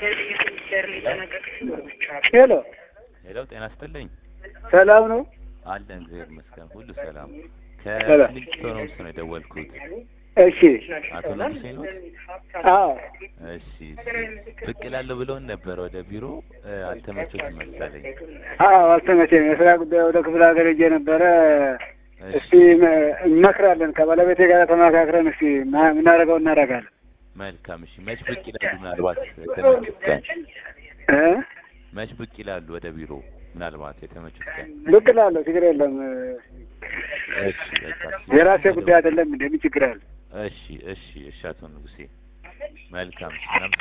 ሄሎ ሄሎ፣ ጤና ይስጥልኝ። ሰላም ነው? አለን እግዚአብሔር ይመስገን፣ ሁሉ ሰላም። ሰላም። ከፊሊንግስቶን ሆምስ ነው የደወልኩት። እሺ። አቶ ንጉሴ ነው? አዎ እሺ፣ እሺ። ብቅ እላለሁ ብለውን ነበር ወደ ቢሮ እ፣ አልተመቸውም መሰለኝ። አዎ፣ አልተመቸኝም። የስራ ጉዳይ ወደ ክፍለ ሀገር ሄጄ ነበረ። እሺ፣ እስቲ መ- እንመክራለን ከባለቤቴ ጋር ተመካክረን እስቲ ማ- የምናደርገው እናደርጋለን። መልካም። እሺ፣ መች ብቅ ይላሉ? ምናልባት የተመቹት ቀን እ? መች ብቅ ይላሉ ወደ ቢሮ? ምናልባት የተመቹት ቀን። ብቅ እላለሁ፣ ችግር የለም። እሺ፣ በቃ የራሴ ጉዳይ አይደለም። እንደምን ችግር አለ? እሺ፣ እሺ፣ እሺ። አቶ ንጉሴ መልካም።